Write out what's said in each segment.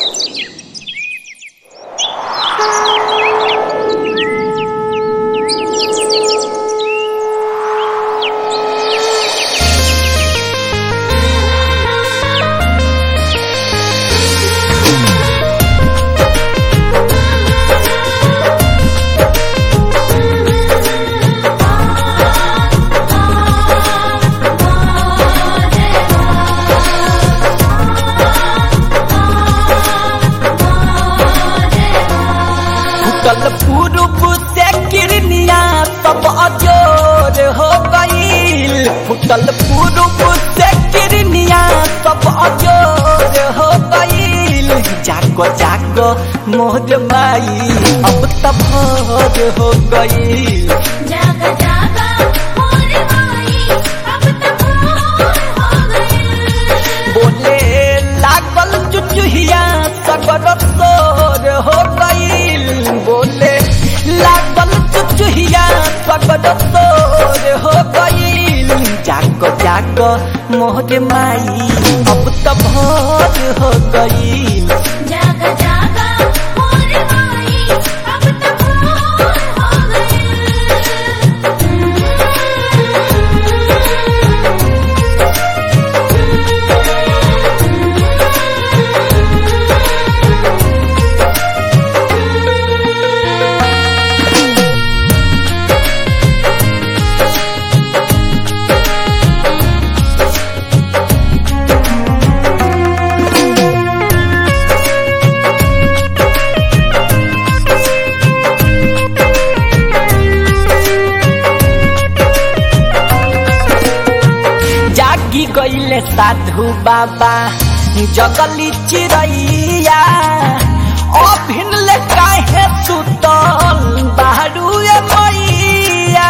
फुटल पूर्व से किरनिया सब अजोर हो गईल फुटल पूर्व से किरनिया सब अजोर हो गईल जागो जागो मोर माई अब तब भोर हो गईल जागा जागा मोर माई अब तो भोर हो गइल बोले लागल चुचुहिया सगर सोर हो गईल बोले लागल चुचुहिया सगर सोर हो गईल जाग जाग मोहर माई अब तो भोर हो गईल जागा जागा मोर माई अब तो भोर हो जागी गईले साधु बाबा जगली चिड़ैया अभिनले काहे सुतल बाहरू ए मैया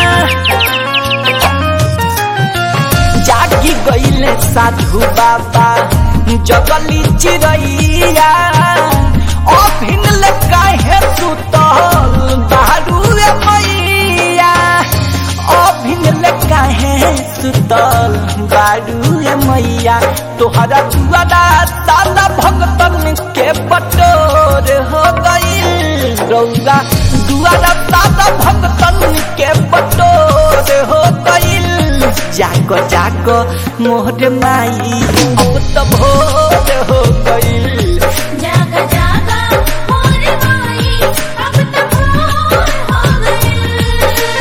जागी गईले साधु बाबा जगली चिड़ैया अभिनले काहे सुतल बाहरू ए मैया अभिनले काहे सुतल बारू ए मैया तोहरा दुआरा साला भगतन के बटोर हो गईल रौरा दुआरा साला भगतन के बटोर हो गईल जागो जागो मोहर माई अब तो भोर हो गईल जागा जागा मोर माई अब तो भोर हो गइल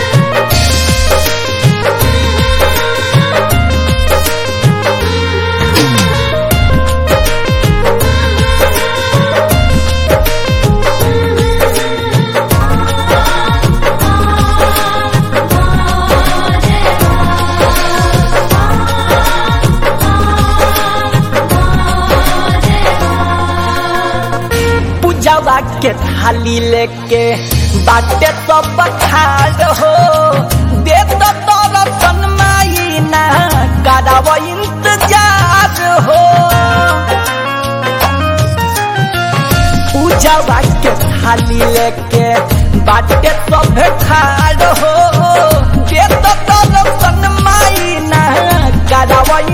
पूजवा के थाली लेके बाटे सब खाड़ हो दे तो तोर सनमाई ना कराव इंतजार हो पूजवा के थाली लेके बाटे सब खाड़ हो दे तो तोर सनमाई ना कराव